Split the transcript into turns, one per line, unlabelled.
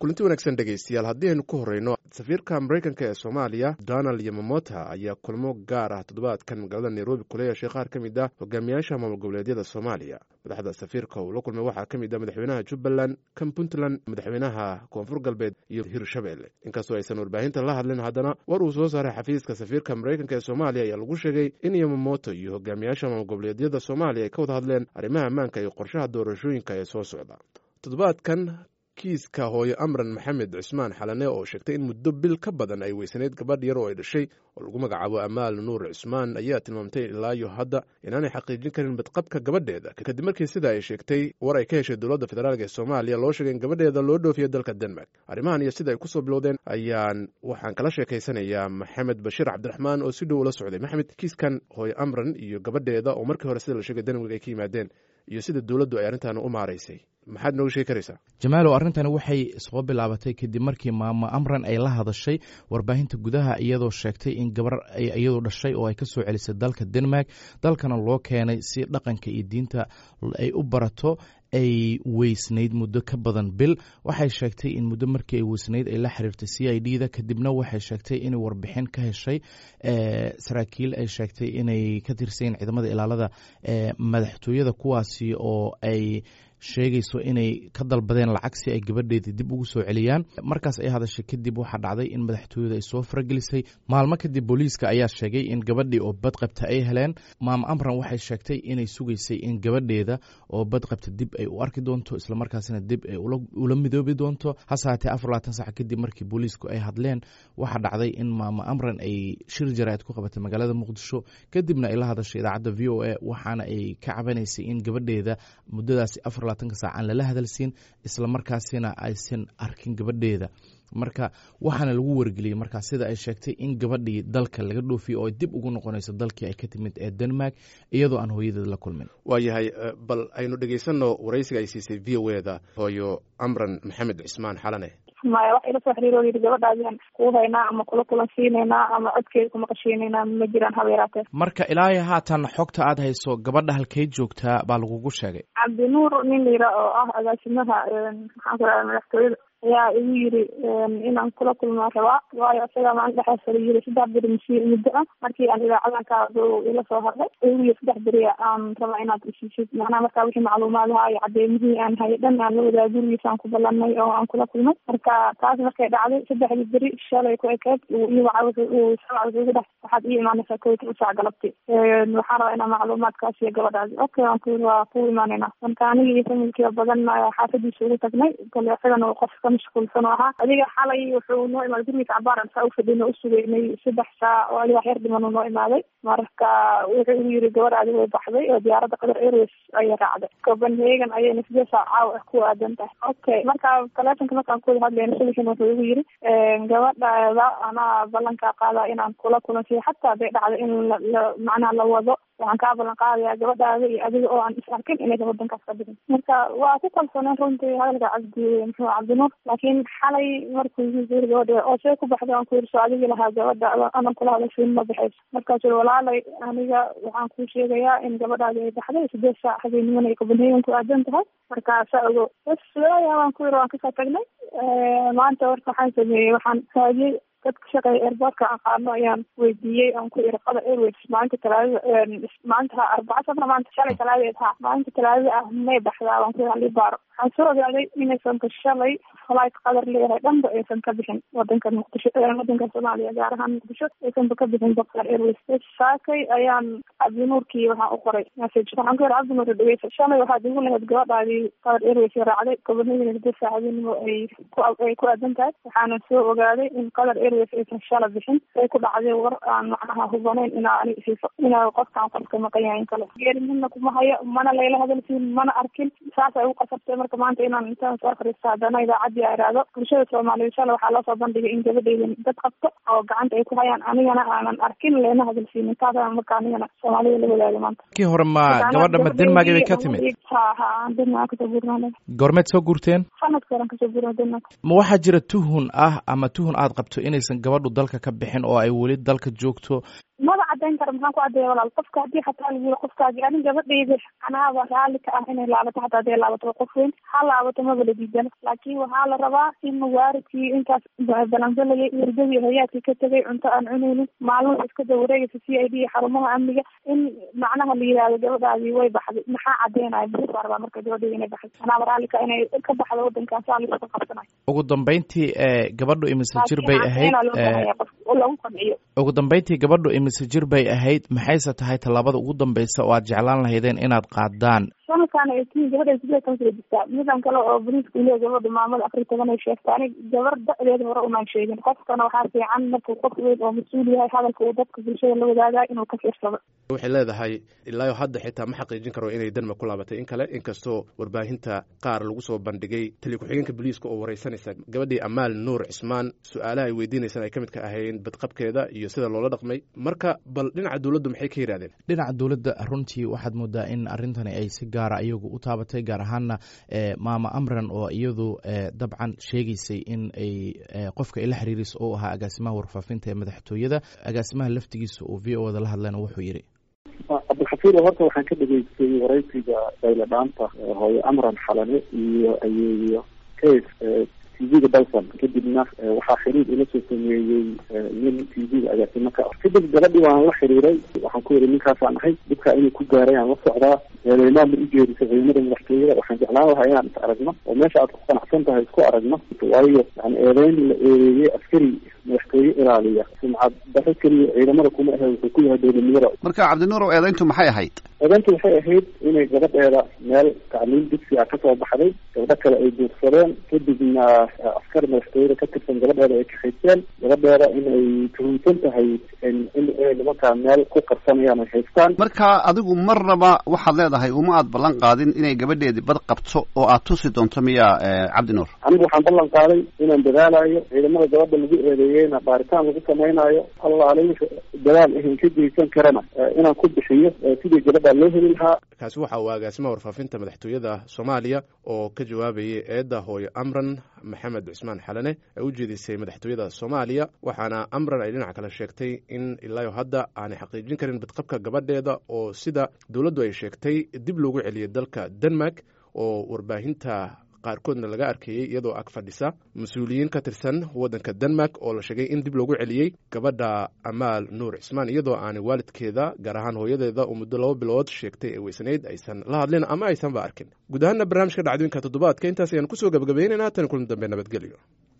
kulanti wanaagsan dhegaystayaal haddii aynu ku horreyno safiirka maraykanka ee soomaaliya donald yamamota ayaa kulmo gaar ah toddobaadkan magaalada nairobi kula yeeshay qaar ka mid ah hogaamiyaasha maamul goboleedyada soomaaliya madaxda safiirka uu la kulmay waxaa ka mid ah madaxweynaha jubbaland kan puntland madaxweynaha koonfur galbeed iyo hirshabelle inkastoo aysan warbaahinta la hadlin haddana war uu soo saaray xafiiska safiirka maraykanka ee soomaaliya ayaa lagu sheegay in yamamoto iyo hogaamiyaasha maamul goboleedyada soomaaliya ay ka wada hadleen arrimaha ammaanka iyo qorshaha doorashooyinka ee soo socda toddobaadkan kiiska hooyo amran maxamed cismaan xalane oo sheegtay in muddo bil ka badan ay weysanayd gabadh yar oo ay dhashay oo lagu magacaabo amaal nuur cismaan ayaa tilmaamtay ilaayo hadda inaanay xaqiijin karin badqabka gabadheeda kadib markii sida ay sheegtay war ay ka heshay dowladda federaalk ee soomaaliya loo sheegay in gabadheeda loo dhoofiya dalka denmark arrimahan iyo sida ay kusoo bilowdeen ayaan waxaan kala sheekaysanayaa maxamed bashiir cabdiraxmaan oo si dhow ula socday maxamed kiiskan hooyo amran iyo gabadheeda oo markii hore sida la sheegay denmark ay ka yimaadeen iyo sida dowladdu ay arrintan u maaraysay maxaad nooga sheegi karaysaa
jamaalow arrintani waxay soo bilaabatay kadib markii maamo amran ay la hadashay warbaahinta gudaha iyadoo sheegtay in gabar iyadoo dhashay oo ay ka soo celisay dalka denmark dalkana loo keenay si dhaqanka iyo diinta ay u barato ay weysnayd muddo ka badan bil waxay sheegtay in muddo markii ay weysnayd ay la xiriirtay c i d da kadibna waxay sheegtay inay warbixin ka heshay saraakiil ay sheegtay inay ka tirsayin ciidamada ilaalada madaxtooyada kuwaasi oo ay sheegayso inay ka dalbadeen lacag si ay gabadheedii dib ugu soo celiyaan markaas ay hadashay kadib waxaa dhacday in madaxtooyada ay soo faragelisay maalmo kadib booliiska ayaa sheegay in gabadhii oo badqabta ay heleen maamo amran waxay sheegtay inay sugaysay in gabadheeda oo badqabta dib ay u arki doonto islamarkaasina dib ay ula midoobi doonto hase haatee afar labaatan sac kadib markii booliisku ay hadleen waxaa dhacday in maamo amran ay shir jaraa'id ku qabatay magaalada muqdisho kadibna ay la hadashay idaacadda v o a waxaana ay ka cabanaysay in gabadheeda muddadaasi afar sac aan lala hadalsiin isla markaasina aysan arkin gabadheeda marka waxaana lagu wargeliyey markaa sida ay sheegtay in gabadhii dalka laga dhoofiyo oo ay dib ugu noqonayso dalkii ay ka timid ee denmark iyadoo aan hooyadeed la kulmin
waayahay bal aynu dhegeysanno waraysiga ay siisay v o eda hooyo amran maxamed cismaan xalane
maya wax ila soo xiriir oo yidhi gabadhaadian kuu haynaa ama kula kulansiinaynaa ama codkeeda kuma qashiinaynaa ma jiraan haba yaraatee
marka ilaahay haatan xogta aad hayso gabadha halkay joogtaa baa lagugu sheegay
cabdinuur nin layira oo ah agaasimaha maxaan ku raha madaxtooyada ayaa igu yiri inaan kula kulmaa rabaa waayo isaga maalin dhexaas la yiri saddex beri masi muddo ah markii aan idaacadanka ila soo hadlay igu yiri saddex beri aan rabaa inaad isiisid macnaha markaa wixii macluumaadaha iyo cadeymihii aan hayay dhan aan la wadaa gurigiisaan ku ballanay oo aan kula kulmay marka taas markay dhacday saddexdii beri shalay ku ekeed iyo sabca wuxuu dhex waxaad ii imaanaysaa kow toban saac galabti waxaan rabaa inaa macluumaadkaas iyo gabadhaasi okay waan ku waa ku imaanayna marka aniga iyo familkiiba badan xaafadiisa ugu tagnay kale isagana qofka mashquulsan oo ahaa adiga xalay wuxuu noo imaaday gurigiisa cabaaran saa ufadhino usugeynay saddex saac oo adiga wax yar dhiman uu noo imaaday marka wuxuu igu yiri gabadhaadi way baxday oo diyaaradda qatar airways ayay raacday copenhagen ayayna sidee saac caawa ah ku aadan tahay okay marka taleefonka markaan kuwada hadlayna subaxin wuxuu igu yiri gabadhaada anaa ballankaa qaadaa inaan kula kulansiyo xataa haday dhacdo in la macnaha la wado waxaan kaa ballan qaadayaa gabadhaada iyo adiga oo aan is arkin inaysan wadankaas ka bixin marka waa ku kalsooneen runtii hadalka cabdi muxuu cabdinuur laakiin xalay markuu yiri gabadha oo see ku baxday aan ku yiri soo adigi lahaa gabadha anan kula hadashiin ma baxayso markaasuu yiri walaalay aniga waxaan kuu sheegayaa in gabadhaadi ay baxday sideed saac habeenimana ay copenhagen ku aadan tahay marka saa ogo bas waaya waan ku yiri waan kasoo tagnay maanta warka waxaan sameeyey waxaan raadiyey dadka shaqeeya airportka aqaano ayaan weydiiyey aan ku iri qatar airways maalinta talaadada maalinta arbaca sabna maanta shalay talaadeed ha maalinta talaadada ah may baxdaa waan ku iri halii baaro waxaan soo ogaaday inaysan ka shalay flight qatar leeyahay dhanba aysan ka bixin wadanka muqdisho wadanka soomaaliya gaar ahaan muqdisho aysanba ka bixin qatar airways saakay ayaan cabdinuurkii waxaan u qoray message waxaan ku iri cabdinuur dhegeysa shalay waxaad igu lahayd gabadhaadii qatar airways raacday copenhagen saddeed saacadinimo ay ku ay ku aadan tahay waxaana soo ogaaday in qatar airways aysan shala bixin ay ku dhacday war aan macnaha hubanayn inaa ani siiso inaa qofkaan qofka maqan yahay in kale geeri midna kuma hayo mana layla hadalsiin mana arkin saas ay u qasabtay marka maanta inaan intaan soo akhristo haddana idaacadii a iraahdo bulshada soomaaliyeed shala waxaa loo soo bandhigay in gabadheyda dad qabto oo gacanta ay ku hayaan anigana aanan arkin leena hadalsiinin taasaan marka anigana soomaalida la wadaaga maanta
kii hore ma gabadha ma denmark bay ka timid
ha ha aan denmark kasoo guurnaa
goormeed soo guurteen
sanadka horan kasoo guurnaa denmark
ma waxaa jira tuhun ah ama tuhun aad qabto inaysan gabadhu dalka ka bixin oo ay weli dalka joogto
maba cadeyn kara maxaan ku cadeeya walaal qofka haddii xataa lagu yiri qofkaagi anin gabadhayda anaaba raalli ka ah inay laabato xataa hadday laabato qof weyn ha laabato maba la diidana laakiin waxaa la rabaa in mawaaridkii intaas balansalayay hurdadii hoyaadkii ka tegay cunto aan cunaynin maalmaha iska dawareegaysa c i d iyo xarumaha amniga in macnaha la yihahdo gabadhaadii way baxday maxaa cadeynaya muxuu baa rabaa marka gabadhayda inay baxday anaaba raalli ka inay ka baxdo wadankan saa laisku qabsanayo
ugu dambeyntii gabadhu imise jir bay ahayd
lagu qanciyo
ugu dambeyntii gabadhu imise jir bay ahayd maxayse tahay tallaabada ugu dambeysa oo aad jeclaan lahaydeen inaad qaadaan
sanadkan ay tiin gabadha sidee tan soo jirtaa midan kale oo boliiska uleeya gabadha maamada afar toban ay sheegta anig gabar da-deeda hore umaan sheegin qofkana waxaa fiican markuu qof weyn oo mas-uul yahay hadalka uu dadka bulshada la wadaagaa inuu ka fiirsado
waxay leedahay ilaayo hadda xitaa ma xaqiijin karo inay denmark ku laabatay in kale inkastoo warbaahinta qaar lagu soo bandhigay tali ku-xigeenka booliiska oo wareysanaysa gabadhii amaal nuur cismaan su-aalaha ay weydiinaysaan ay ka mid ka ahayn badqabkeeda iyo sida loola dhaqmay marka bal dhinaca dowladdu maxay ka yidhahdeen
dhinaca dowladda runtii waxaad moodaa in arrintani ay si gaara iyagu u taabatay gaar ahaana maama amran oo iyadu dabcan sheegaysay in ay qofka ay la xiriirayso oo ahaa agaasimaha warfaafinta ee madaxtooyada agaasimaha laftigiisa uu v o da la hadlayna wuxuu yidhi
cabdilxafiir horta waxaan ka dhegeystay waraysiga dayla dhaanta hooyo amran xalane iyo ayeeyo case t v-ga dalson kadibna waxaa xiriir ila soo sameeyey nin t v-ga agaasimo ka ah kadib gabadhii waan la xiriiray waxaan ku yidhi ninkaasaan ahay dhibkaa inay ku gaaray aan la socdaa eedeymaan ma ujeedisay ciidamada madaxtooyada waxaan jeclaan lahaa inaan is aragno oo meesha aad ku qanacsan tahay isku aragno waayo yani eedeyn la eedeeyey askari madaxtooye ilaaliya sumcad daro keliya ciidamada kuma ahe wuxuu ku yahay dowladnimada
marka cabdinuurow eedeyntu maxay ahayd
eedeyntu waxay ahayd inay gabadheeda meel tacliim dugsi ah kasoo baxday gabdho kale ay duursadeen kadibna askar madaxtooyada ka tirsan gabadheeda ay kaxayseen gabadheeda inay tuhumsan tahay inay nimankaa meel ku qarsanayaan ay haystaan
marka adigu marnaba waxaad leedahay uma aad ballan qaadin inay gabadheedii bad qabto oo aad tusi doonto miya cabdinuur
anigu waxaan ballan qaaday inaan dadaalayo ciidamada gabadha lagu eedeeyeyna baaritaan lagu samaynayo allaale dadaal ahan ka geysan karana inaan ku bixiyo sidii gabadha loo heli lahaa
kaasi waxa uu agaasimaha warfaafinta madaxtooyada soomaaliya oo ka jawaabayay eedda hooyo amran maxamed cusmaan xalane ay u jeedisay madaxtooyada soomaaliya waxaana amran ay dhinac kale sheegtay in ilaayo hadda aanay xaqiijin karin badqabka gabadheeda oo sida dowladdu ay sheegtay dib loogu celiyay dalka denmark oo warbaahinta qaarkoodna laga arkeeyey iyadoo ag fadhisa mas-uuliyiin ka tirsan waddanka denmark oo la sheegay in dib loogu celiyey gabadha amaal nuur cismaan iyadoo aanay waalidkeeda gaar ahaan hooyadeeda oo muddo laba bilood sheegtay ee weysanayd aysan la hadlin ama aysanba arkin guud ahaana barnaamijka dhacdooyinka toddobaadka intaas ayaan kusoo gabagabaynaynaa tan kulan dambe nabadgelyo